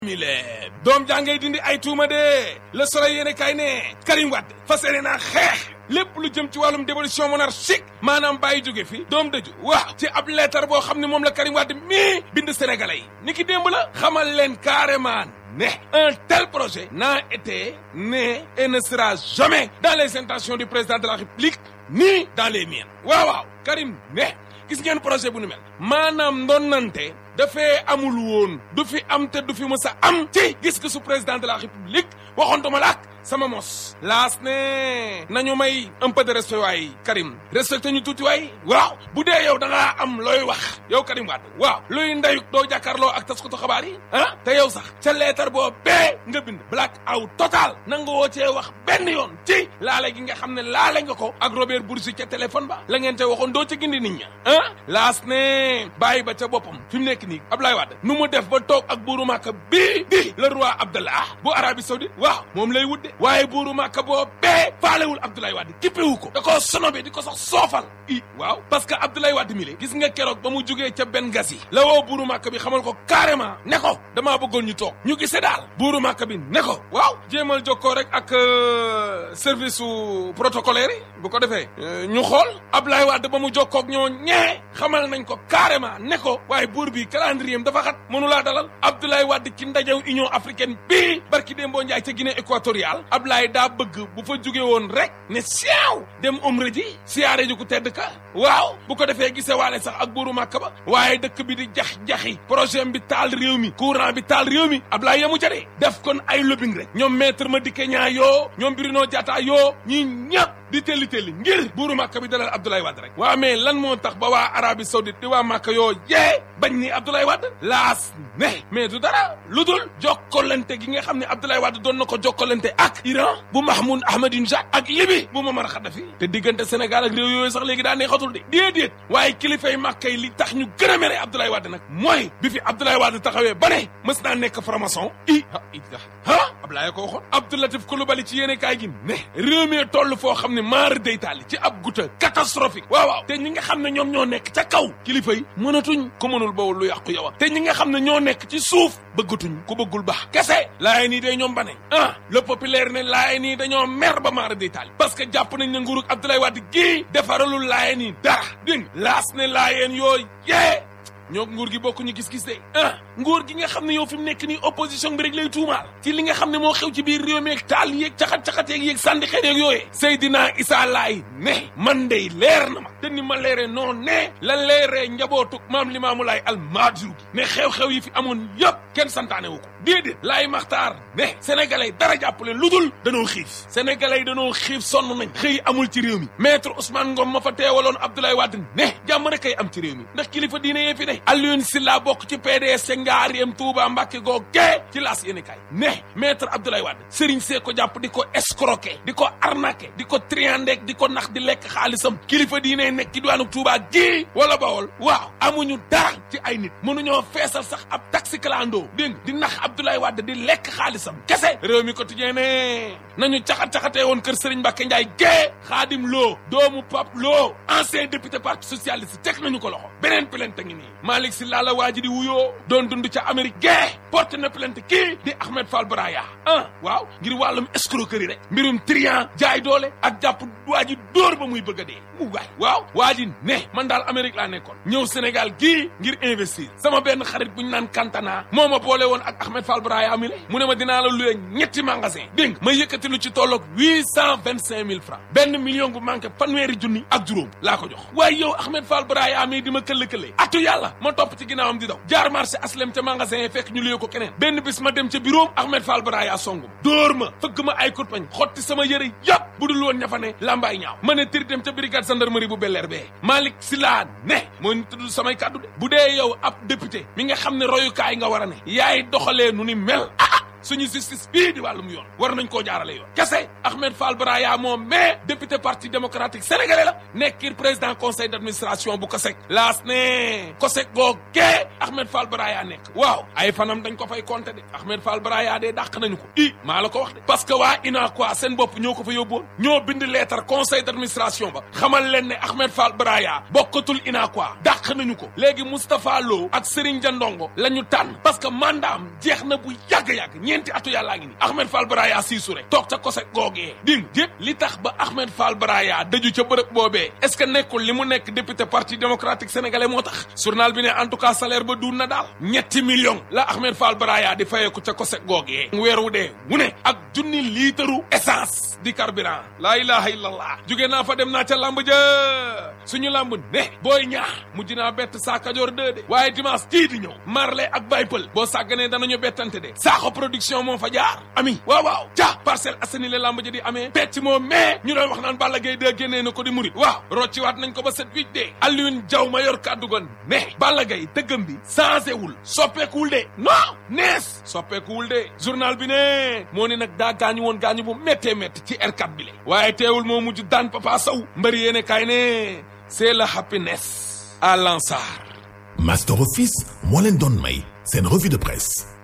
mile doom jàngay dindi ay tuuma de le soleil yéene kay ne Karim Wade fas yéene naa xeex lépp lu jëm ci wàllum dévolution monarchique maanaam bàyyi jóge fi doom dëju waaw ci ab leetar boo xam ne moom la Karim Wade mii bind sénégalais yi ni ki démb la xamal leen carrément ne un tel projet n'a été né et ne sera jamais dans les intentions du président de la république ni dans les miennes waaw waaw Karim ne gis ngeen projet bu nu mel maanaam ndonnante dafee amul woon du fi am te du fi mës a am ci gis-gisu président de la république waxoontuma la ak sama mos laas ne nañu may un peu de respect waay Karim respecté ñu tuuti waay waaw bu dee yow da ngaa am looy wax yow Karim Wade waaw luy ndeyuk doo jàkkaarloo ak taskatu xabaar yi ah te yow sax ca leetar boo bee nga bind black out total nanga woo cee wax benn yoon ci laale gi nga xam ne laale nga ko ak Robert Bourgi ca téléphone ba la ngeen te waxoon doo ca gindi nit ña ah laas ne bàyyi ba ca boppam fi mu nekk nii Abdoulaye Wade nu mu def ba toog ak buuru Màkka bii di le roi Abdallah bu Arabie Saoudite waaw moom lay wudde waaye buuru Màkka boo bee faalewul Abdoulaye Wade kippewu ko da koo sonobe di ko sax soofal i waaw parce que Abdoulaye Wade mi le gis nga keroog ba mu jugee ca Benghazi la woo buuru Màkka bi xamal ko carrément ne ko damaa bëggoon ñu toog ñu gisee daal buuru Màkka bi ne ko waaw jéemal jokkoo rek ak service su protocolaire yi bu ko defee ñu xool Abdoulaye Wade ba mu jokkoog ñoo ñee xamal nañ ko carrément ne ko waaye buur bi calendrier dafa xat mënulaa dalal Abdoulaye Wade ci ndajew Union africaine bii barki Dembo Ndiaye ca Guinée équatoriale Abdoulaye daa bëgg bu fa jóge woon rek ne siew dem umra ji siyaare ji ku tedd ka waaw bu ko defee gisee waale sax ak buuru Màkka ba waaye dëkk bi di jax-jaxi projet bi taal réew mi courant bi taal réew mi Abdoulaye yamu ca de def kon ay lobbying rek ñoom maître Madické Niang yoo ñoom Bruno Diatta yoo ñi ñëpp di telli telli ngir buuru Màkka bi dalal Abdoulaye Wade rek waa mais lan moo tax ba waa Arabie Saoudite di waa Màkka yoo yee bañ ni Abdoulaye Wade laas ne mais du dara lu dul jokkalante gi nga xam ne Abdoulaye Wade doon na ko jokkalante ak Iran bu Mahmoud Ahmadinejad ak Libye bu Muammar Kadhafi te diggante Sénégal ak réew yooyu sax léegi daa neexatul de déedéet waaye kilifay Màkka yi li tax ñu gën a mere Abdoulaye Wade nag mooy bi fi Abdoulaye Wade taxawee ba ne mës naa nekk franc-maçon i ah Abdoulaye ko waxoon Abdoulatif Coulibaly ci yéene kaay gi ne réew mi toll foo xam ne maar day taali ci ab guta catastrophique waaw waaw te ñi nga xam ne ñoom ñoo nekk ca kaw kilifa yi mënatuñ ku mënul bawul lu yàqu yow te ñi nga xam ne ñoo nekk ci suuf bëggatuñ ku bëggul baax kese laaye nii day ñoom ba ne ah le populaire ne laaye nii dañoo mer ba maar day taali parce que jàpp nañ ne nguurug Abdoulaye Wade gii defaralul laaye nii dara dégg laas ne laayeen yooyu yee ñoo nguur gi bokk ñu gis-gis de ah nguur gi nga xam ne yow fi mu nekk nii opposition bi rek lay tuumaal ci li nga xam ne moo xew ci biir réew mi ak taal yeeg caxat-caxat yeeg yeeg sànni xeet yeeg yooyee Seydina Issa Laay ne man dey leer na ma te ni ma leeree noonu ne la leeree njabootuk maam Limaamu Laay almaajur gi ne xew-xew yi fi amoon yëpp kenn santaane wu ko déedéet laay maxtaar ne sénégalais dara jàpp leen lu dul danoo xiif sénégalais yi danoo xiif sonn nañ xëy amul ci réew mi maître Ousmane Ngom ma fa teewaloon Abdoulaye Wade ne jàmm rek kay am ci réew mi ndax kilifa diine yee fi ne Alioune Sylla bokk ci PDS ca Ngaareem Touba Mbacke googee ci laas yéene kaay ne maître Abdoulaye Wade Serigne see ko jàpp di ko escroquer di ko arnaquer di ko triandek di ko nax di lekk xaalisam kilifa diine nekk ci diwaanu Touba gii wala Bawol waaw amuñu dara ci ay nit mënuñoo feesal sax ab taxi clando dégg di nax Abdoulaye Wade di lekk xaalisam kese réew mi quotidien ne nañu caxat-caxatee woon kër Serigne Mbacke Ndiaye gee Xaadim Lo doomu Pape Lo ancien député parti socialiste teg nañu ko loxo beneen plainte ngi nii Malick Sylla la waa ji di wuyoo doon dund ca Amérique gee porte na plainte kii di Ahmed Fall Braya ah waaw ngir wàllum escroquerie rek mbirum trian jaay doole ak jàpp waa ji dóor ba muy bëgg a dee mu waay waaw waa ji ne man daal Amérique laa nekkoon ñëw Sénégal gii ngir investir sama benn xarit bu ñu naan Kantana moo ma boole woon ak Ahmed Fall Braya mi le mu ne ma dinaa la luye ñetti magasin dégg ma yëkkati lu ci tolloog huit cent vingt cinq mille francs benn million bu manqué fanweeri junni ak juróom laa ko jox waaye yow Ahmed Fall Braya mi di ma këll-këlee atu yàlla ma topp ci ginnaawam di daw jaar marché aslem ca magasin yi fekk ñu luye ko keneen benn bis ma dem ca bureau Ahmed Fall Braya song ma dóor ma fëgg ma ay kurpañ xotti sama yëre yàpp bu dul woon ña fa ne lambaay ñaaw ma ne tiri dem ca brigade gendarmerie bu Bel Air bee Malick Sylla ne moo ñu tudd samay kàddu de bu dee yow ab député mi nga xam ne royukaay nga war a ne yaay doxalee nu ni mel ah suñu justice bii di wàllum yoon war nañ koo jaarale yoon kese Ahmed Fall Braya moom mais député parti démocratique sénégalais la nekkir président conseil d'administration bu COSEC laas ne COSEC googee Ahmed Fall Braya nekk waaw ay fanam dañ ko fay compter de Ahmed Fall Braya de dàq nañu ko i maa la ko wax de parce que waa UNACOIS seen bopp ñoo ko fa yóbboon ñoo bind lettre conseil d'administration ba xamal leen ne Ahmed Fall Braya bokkatul UNACOIS dàq nañu ko léegi Moustapha Lo ak Serigne Jandongo la ñu tànn parce que mandat am jeex na bu yàgg-yàgg ñeenti atu yàllaa ngi ni Ahmed Fall Braya siisure toog ca COSEC googee ding yëpp li tax ba Ahmed Fall Braya daju ca bërëb boobee est-ce que nekkul li mu nekk député parti démocratique sénégalais moo tax journal bi ne en tout cas salaire ba duun na daal ñetti millions la Ahmed Fall Braya di fayeeku ca COSEC googee weer wu dee mu ne ak junni liitaru essence di carburant laa ilaha illallah jóge naa fa dem naa ca lamb ja suñu lamb ne booy ñaax mujj naa bett saa kajoor deux de waaye dimanche kii di ñëw marle ak baypal boo sàgganee danañu bettante de saaxo production moo fa jaar ami waaw waaw ca Parcelles Assainies la lamb ja di amee pecc moo mais ñu doon wax naan Balla Gaye de génnee na ko di murit waaw rocciwaat nañ ko ba set huit de Alioune Diaw ma yor kàddu gon ne Balla Gaye dëggam bi changé wul soppeekuwul de non nees soppeekuwul de journal bi ne moo ne nag daa gaañu woon gaañu bu méttee métti ci R4 bi le waaye teewul moo mujj daan Papa Sow mbëri yéene kaay ne c'est la happiness à Lansar Master Office moo leen doon may seen revue de presse